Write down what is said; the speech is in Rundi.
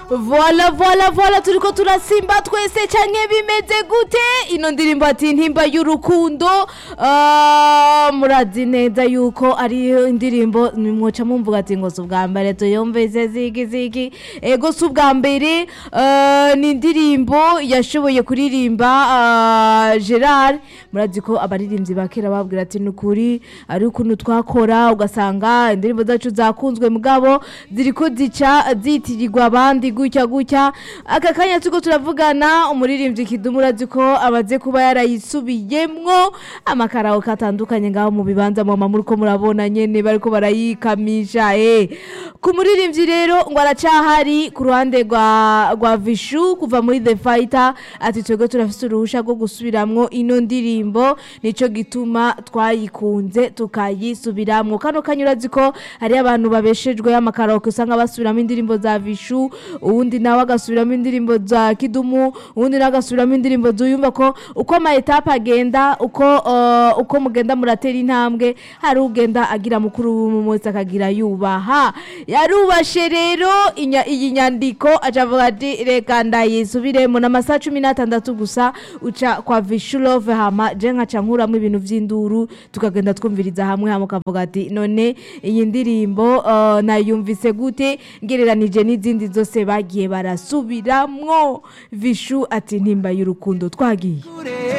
vola vola vola turiko turasimba twese canke bimeze gute ino ndirimbo ati ntimba y'urukundo Ah, murazi neza yuko ari indirimbo mwoca mumvuga ati ngo si ubwa mbere tuyumvise ziki ziki ego si ubwa mbere ah, ni indirimbo yashoboye kuririmba ah, gerard murazi ko abaririmbyi ba kera babwira ati ni ukuri ari ukuntu twakora ugasanga indirimbo zacu zakunzwe mugabo ziriko zica zitirirwa abandi gutya gutya aka kanya turiko turavugana umuririmbyi kidumu urazi ko amaze kuba yarayisubiyemwo amakaraoke atandukanye ngaho mu bibanza mama muriko murabona nyene bariko barayikamisha eh ku muririmbyi rero ngo aracahari ku ruhande rwa rwa vishu kuva muri the fighter ati twebwe turafise uruhusha rwo gusubiramwo ino ndirimbo nico gituma twayikunze tukayisubiramwo kano kanya urazi ko hari abantu babeshejwe amakaraoke usanga basubiramo indirimbo za vishu uwundi nawe agasubiramo indirimbo za kidumu uwundi nawe agasubiramo indirimbo zuyumva ko uko ama etape agenda uko uh, uko mugenda muratera intambwe hari ugenda agira mukuru w'umwe akagira yubaha yarubashe rero inya- iyi nyandiko aca avuga ati reka ndayisubiremo n'amasaha cumi n'atandatu gusa uca kwa vishulove hama je nkaca nkuramo ibintu vy'induru tukagenda twumviriza hamwe hamwe ukavuga ati none iyi ndirimbo uh, nayumvise gute ngereranije n'izindi zose bagiye barasubiramwo vishu ati ntimba y'urukundo twagiye kure